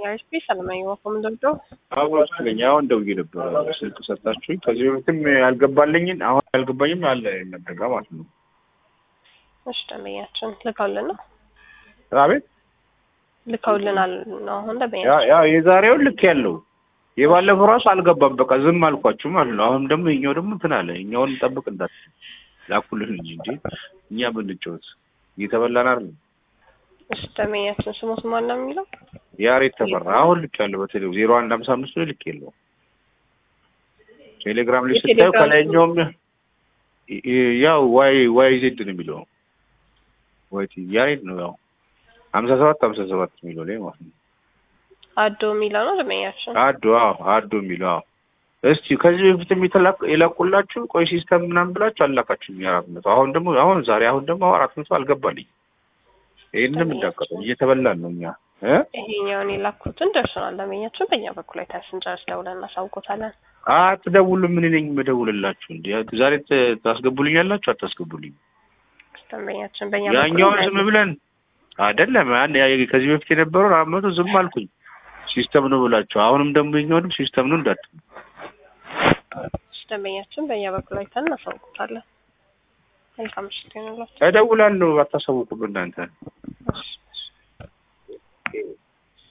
የአይስፒ ሰለማዊ ወፎም ደብዶ አዋስለኝ አሁን ደውዬ ነበረ ስልክ ሰጣችሁኝ። ከዚህ በፊትም ያልገባልኝን አሁን ያልገባኝም አለ ነበጋ ማለት ነው። እሺ ደንበኛችን ልከውልን ነው አቤት ልከውልናል ነው አሁን ደንበኛ ያ ያ የዛሬውን ልክ ያለው የባለፈው ራሱ አልገባም። በቃ ዝም አልኳችሁ ማለት ነው። አሁን ደግሞ ይኛው ደግሞ እንትን አለ። እኛውን ጠብቅ እንዳት ላኩልን እንጂ እንጂ እኛ ብንጫወት እየተበላን አይደል? እሺ ደንበኛችን ስሙት ማን ነው የሚለው ያሬት ተፈራ አሁን ልክ ያለው በቴሌ ዜሮ አንድ ሀምሳ አምስት ላይ ልክ የለው ቴሌግራም ላይ ስታዩ የቴሌግራም ከላይኛውም ያው ዋይ ዋይ ዜድ ነው የሚለው ዋይ ቲ ያሬት ነው ያው ሀምሳ ሰባት ሀምሳ ሰባት የሚለው ላይ ማለት ነው። አዶ የሚለው ነው ደንበኛችን አዶ አዎ አዶ የሚለው አዎ። እስቲ ከዚህ በፊትም የተላኩ የላኩላችሁ ቆይ ሲስተም ምናምን ብላችሁ አላካችሁ አራት መቶ አሁን ደግሞ አሁን ዛሬ አሁን ደግሞ አራት መቶ አልገባልኝ። ይህንም እንዳቀጠ እየተበላን ነው እኛ እ ይሄኛውን የላኩትን ደርሶናል ደንበኛችን በእኛ በኩል አይተን ስንጨርስ ደውለን እናሳውቆታለን አትደውሉም። ምን ነኝ የምደውልላችሁ? እንዲ ዛሬ ት- ታስገቡልኛላችሁ አታስገቡልኝ? ደንበኛችን በእኛ ያኛውን በኩል ዝም ብለን አይደለም ያን ያ- ከዚህ በፊት የነበረውን አራት መቶ ዝም አልኩኝ ሲስተም ነው ብላችሁ፣ አሁንም ደግሞ የኛውንም ሲስተም ነው እንዳት ደንበኛችን በእኛ በኩል አይተን እናሳውቆታለን መልካም ምሽት ይሆንላችሁ እደውላለሁ። አታሳውቁም እናንተ እሺ